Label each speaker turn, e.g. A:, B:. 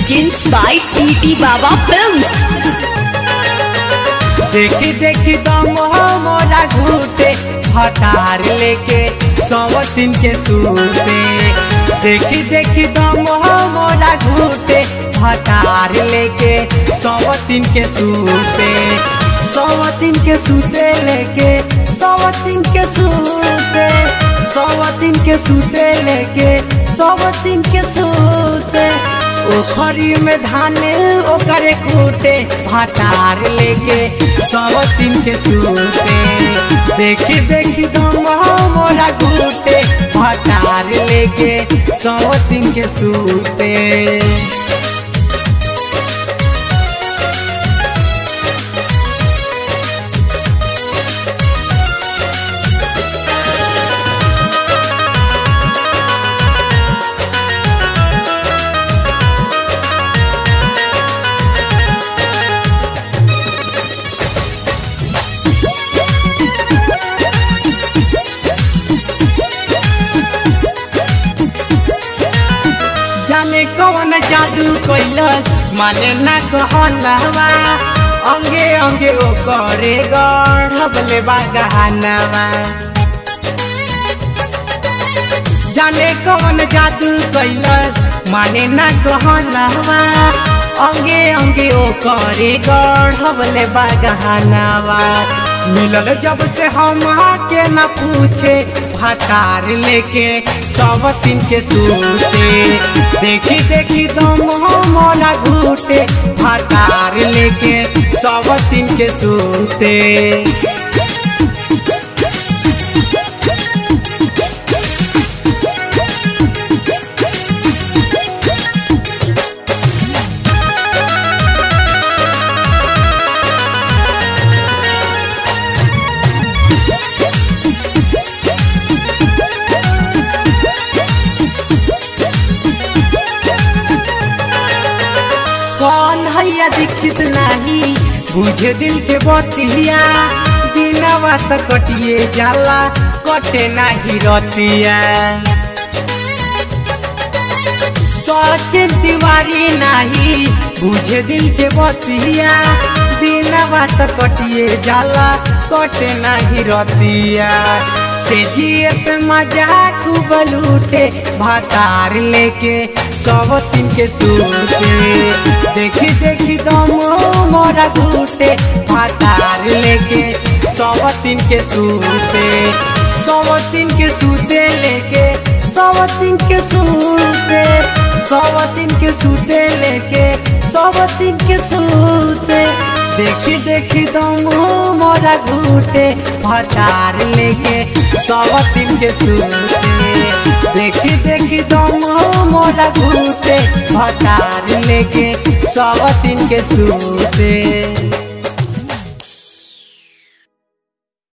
A: presents by TT Baba Films.
B: देखी देखी दम मोरा घूटे हतार लेके सवतिन के सूते देखी देखी दम मोरा घूटे हतार लेके सवतिन के सूते सवतिन के सूते लेके सवतिन के सूते सवतिन के सूते लेके सवतिन के सूते ओखरी में धान ओकरे कूटे भातार लेके सवतिन के सूते देखी देखी दम मोरा घूटे भातार लेके सवतिन के सूते जाने कौन जादू कैलस माने ना कहलवा अंगे अंगे ओ करे गढ़बले बागानवा जाने कौन जादू कैलस माने ना कहलवा अंगे अंगे ओ करे गढ़बले बागानवा मिलल जब से हम के न पूछे भातार लेके सब तीन के सूते देखी देखी दम मोला घूटे भातार लेके सब तीन के सूते कौन हैया दीक्षित नाही बुझे दिल के बतिया बिना त कटिए जाला कटे नाही रतिया सचिन तिवारी नाही बुझे दिल के बतिया बिना त कटिए जाला कटे नाही रतिया से जिए पे मजा खूब लूटे भातार लेके सब तीन के सूते देखी देखी दम मोरा घूटे भातार लेके सब तीन के सूते सब तीन के सूते लेके सब तीन के सूते सब तीन के सूते लेके सब तीन के सूते देखी देखी दम मोरा घूटे भटार लेके सब तीन के सूते देखी देखी दम मोरा घूटे भटार लेके सब तीन के सूते